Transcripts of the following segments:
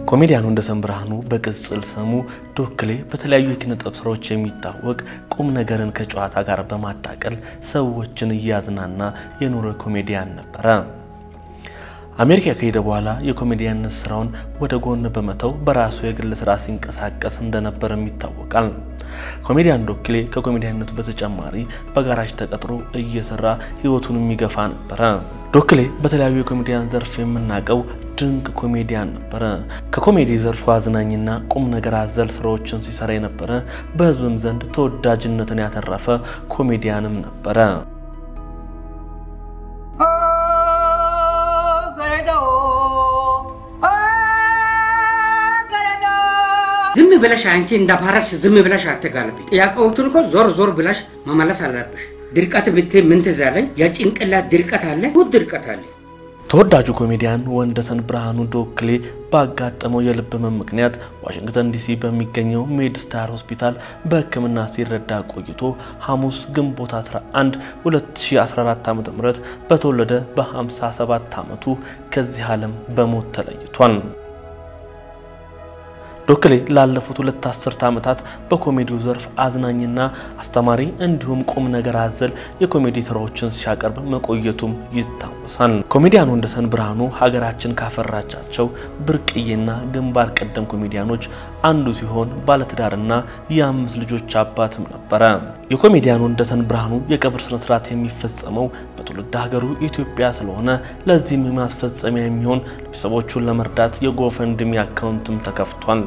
ኮሜዲያኑ ወንደሰን ብርሃኑ በቅጽል ስሙ ዶክሌ በተለያዩ የኪነ ጥበብ ስራዎች የሚታወቅ ቁም ነገርን ከጨዋታ ጋር በማዳቀል ሰዎችን እያዝናና የኖረ ኮሜዲያን ነበረ። አሜሪካ ከሄደ በኋላ የኮሜዲያነት ስራውን ወደ ጎን በመተው በራሱ የግል ስራ ሲንቀሳቀስ እንደነበርም ይታወቃል። ኮሜዲያን ዶክሌ ከኮሜዲያነቱ በተጨማሪ በጋራጅ ተቀጥሮ እየሰራ ህይወቱን የሚገፋ ነበረ። ዶክሌ በተለያዩ የኮሜዲያን ዘርፍ የምናውቀው ድንቅ ኮሜዲያን ነበረ። ከኮሜዲ ዘርፉ አዝናኝና ቁም ነገር አዘል ስራዎችን ሲሰራ የነበረ በህዝብም ዘንድ ተወዳጅነትን ያተረፈ ኮሜዲያንም ነበረ። ዝም ብለሽ አንቺ እንደ ፓረስ ዝም ብለሽ አትጋልቢ። ጥያቄዎቹን እኮ ዞር ዞር ብለሽ መመለስ አለብሽ። ድርቀት ብት ምን ትዝ አለኝ? የጭንቅላት ድርቀት አለ፣ ውድ ድርቀት አለ። ተወዳጁ ኮሜዲያን ወንደሰን ብርሃኑ ዶክሌ ባጋጠመው የልብ ህመም ምክንያት ዋሽንግተን ዲሲ በሚገኘው ሜድ ስታር ሆስፒታል በሕክምና ሲረዳ ቆይቶ ሐሙስ ግንቦት 11 2014 ዓ.ም በተወለደ በ57 ዓመቱ ከዚህ ዓለም በሞት ተለይቷል። ዶክሌ ላለፉት ሁለት አስርተ ዓመታት በኮሜዲው ዘርፍ አዝናኝና አስተማሪ እንዲሁም ቁም ነገር አዘል የኮሜዲ ስራዎችን ሲያቀርብ መቆየቱም ይታወሳል። ኮሜዲያን ወንደሰን ብርሃኑ ሀገራችን ካፈራቻቸው ብርቅዬና ግንባር ቀደም ኮሜዲያኖች አንዱ ሲሆን ባለትዳርና የአምስት ልጆች አባትም ነበረ። የኮሜዲያን ወንደሰን ብርሃኑ የቀብር ስነስርዓት የሚፈጸመው በትውልድ ሀገሩ ኢትዮጵያ ስለሆነ ለዚህም ማስፈጸሚያ የሚሆን ቤተሰቦቹን ለመርዳት የጎፈንድሚ አካውንትም ተከፍቷል።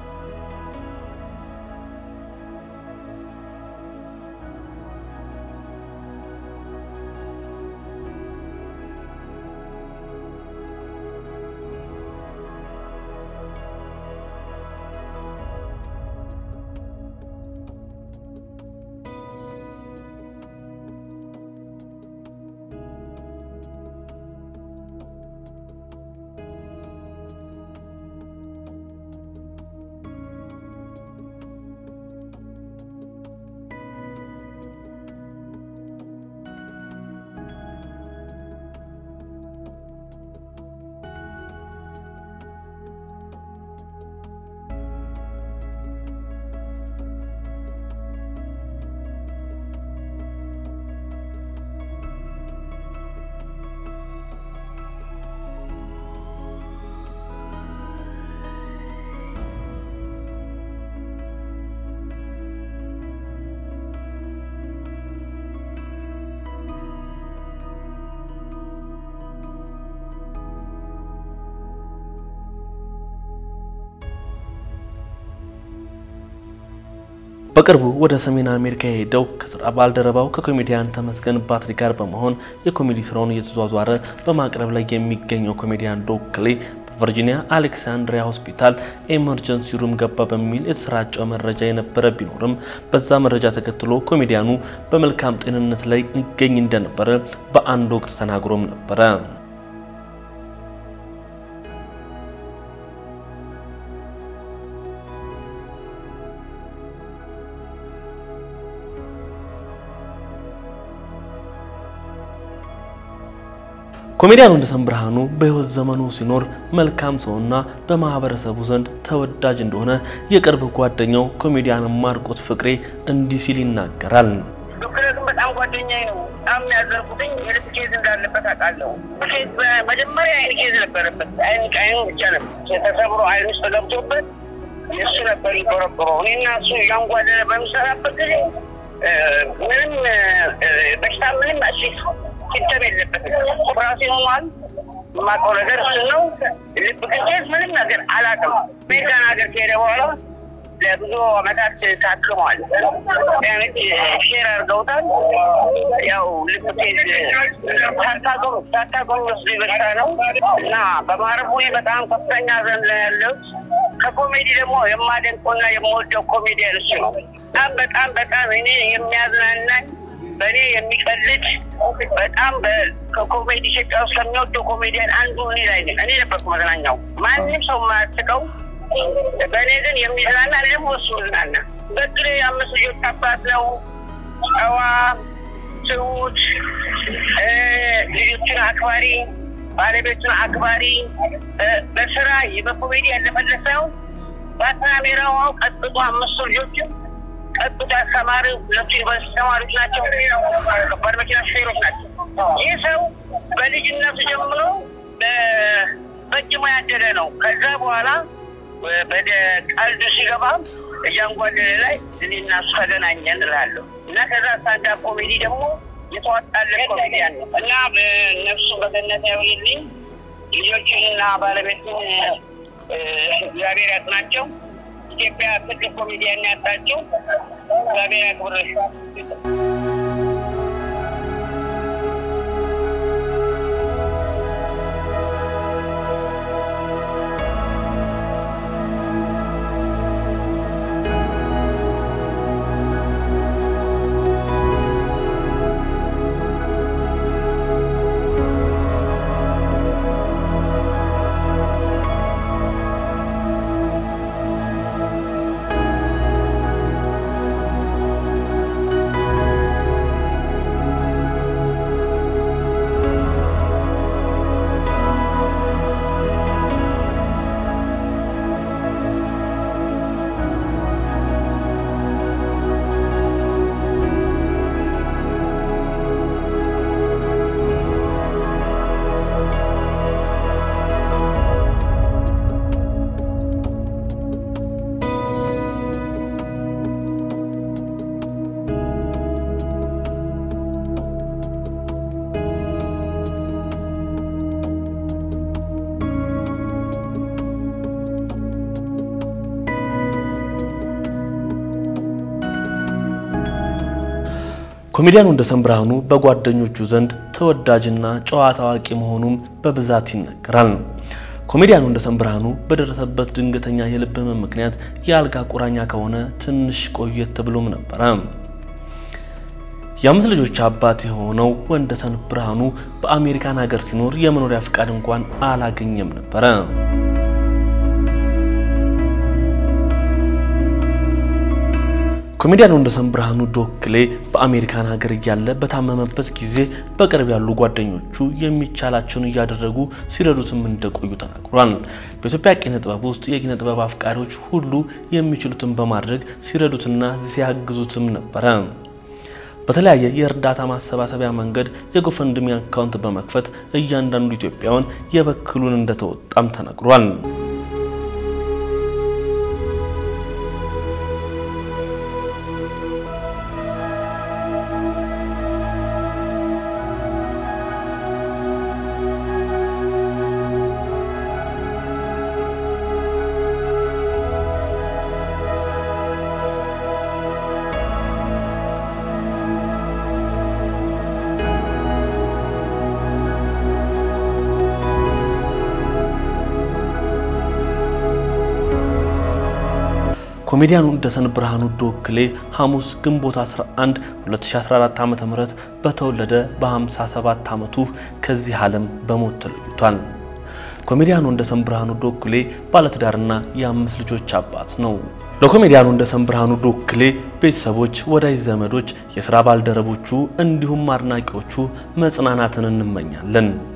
በቅርቡ ወደ ሰሜን አሜሪካ የሄደው ከስራ ባልደረባው ከኮሜዲያን ተመስገን ባትሪ ጋር በመሆን የኮሜዲ ስራውን እየተዟዟረ በማቅረብ ላይ የሚገኘው ኮሜዲያን ዶክሌ በቨርጂኒያ አሌክሳንድሪያ ሆስፒታል ኤመርጀንሲ ሩም ገባ በሚል የተሰራጨው መረጃ የነበረ ቢኖርም በዛ መረጃ ተከትሎ ኮሜዲያኑ በመልካም ጤንነት ላይ ይገኝ እንደነበረ በአንድ ወቅት ተናግሮም ነበረ። ኮሜዲያን ወንደሰን ብርሃኑ በሕይወት ዘመኑ ሲኖር መልካም ሰውና በማህበረሰቡ ዘንድ ተወዳጅ እንደሆነ የቅርብ ጓደኛው ኮሜዲያን ማርቆት ፍቅሬ እንዲህ ሲል ይናገራል። ዶክተር ግን በጣም ጓደኛዬ ነው። በጣም ያዘርኩትኝ የልብ ኬዝ እንዳለበት አውቃለሁ። ኬዝ መጀመሪያ አይን ኬዝ ነበረበት። አይን አይኑ ብቻ ነበር ተሰብሮ አይን ውስጥ ገብቶበት የእሱ ነበር ይቆረቆረው። እኔና እሱ እያንጓደለ በሚሰራበት ጊዜ ምንም በሽታ ምንም ሲስተም የለበትም። ኦፕራሲዮን ሆኗል። የማውቀው ነገር እሱ ነው። ልብ ኬዝ ምንም ነገር አላውቅም። አሜሪካን ሀገር ከሄደ በኋላ ለብዙ አመታት ታክሟል። ያኔት ሼር አድርገውታል። ያው ልብ ኬዝ ሳታቆም ወስዶ በሽታ ነው እና በማረፉ በጣም ከፍተኛ ዘን ላይ ያለው ከኮሜዲ ደግሞ የማደንቀውና የምወደው ኮሜዲያን እሱ ነው። በጣም በጣም በጣም እኔ የሚያዝናናኝ በእኔ የሚቀልድ በጣም ከኮሜዲ ኢትዮጵያ ውስጥ ከሚወደው ኮሜዲያን አንዱ እኔ ላይ ነኝ። እኔ ነበርኩ መዝናኛው። ማንም ሰው የማያስቀው በእኔ ግን የሚዝናና ደግሞ እሱ ዝናና። በግሌ የአምስት ልጆች አባት ነው። ጨዋ፣ ትሁት፣ ልጆችን አክባሪ ባለቤቱን አክባሪ በስራ በኮሜዲ ያለመለስ ሳይሆን በካሜራው ቀጥቶ አምስቱ ልጆችም ቀጥቶ አስተማሪ ሁለቱ ዩኒቨርሲቲ ተማሪዎች ናቸው። ከባድ መኪና ሹፌሮች ናቸው። ይህ ሰው በልጅነቱ ጀምሮ በእጅ ያደለ ነው። ከዛ በኋላ ወደ ቀልዱ ሲገባ እያንጓደለ ላይ እኔና እሱ ተገናኘን እላለሁ እና ከዛ ስታንዳፕ ኮሜዲ ደግሞ የተዋጣለት ኮሜዲያን ነው እና ነፍሱ በገነት ያውልልኝ ልጆቹንና ባለቤቱን እግዚአብሔር ያጽናቸው። ኢትዮጵያ ትልቅ ኮሜዲያን ያጣቸው እግዚአብሔር ያክብር። ኮሜዲያኑ ወንደሰን ብርሃኑ በጓደኞቹ ዘንድ ተወዳጅና ጨዋታ አዋቂ መሆኑም በብዛት ይነገራል። ኮሜዲያኑ ወንደሰን ብርሃኑ በደረሰበት ድንገተኛ የልብ ህመም ምክንያት የአልጋ ቁራኛ ከሆነ ትንሽ ቆየት ብሎም ነበረ። የአምስት ልጆች አባት የሆነው ወንደሰን ብርሃኑ በአሜሪካን ሀገር ሲኖር የመኖሪያ ፍቃድ እንኳን አላገኘም ነበረ። ኮሜዲያን ወንደሰን ብርሃኑ ዶክሌ በአሜሪካን ሀገር እያለ በታመመበት ጊዜ በቅርብ ያሉ ጓደኞቹ የሚቻላቸውን እያደረጉ ሲረዱትም እንደቆዩ ተናግሯል። በኢትዮጵያ ኪነ ጥበብ ውስጥ የኪነ ጥበብ አፍቃሪዎች ሁሉ የሚችሉትን በማድረግ ሲረዱትና ሲያግዙትም ነበረ። በተለያየ የእርዳታ ማሰባሰቢያ መንገድ የጎፈንድሚ አካውንት በመክፈት እያንዳንዱ ኢትዮጵያውያን የበኩሉን እንደተወጣም ተነግሯል። ኮሜዲያኑ ወንደሰን ብርሃኑ ዶክሌ ሐሙስ ግንቦት 11 2014 ዓ.ም በተወለደ በ57 ዓመቱ ከዚህ ዓለም በሞት ተለይቷል። ኮሜዲያኑ ወንደሰን ብርሃኑ ዶክሌ ባለትዳርና የአምስት ልጆች አባት ነው። ለኮሜዲያኑ ወንደሰን ብርሃኑ ዶክሌ ቤተሰቦች፣ ወዳጅ ዘመዶች፣ የሥራ ባልደረቦቹ እንዲሁም አድናቂዎቹ መጽናናትን እንመኛለን።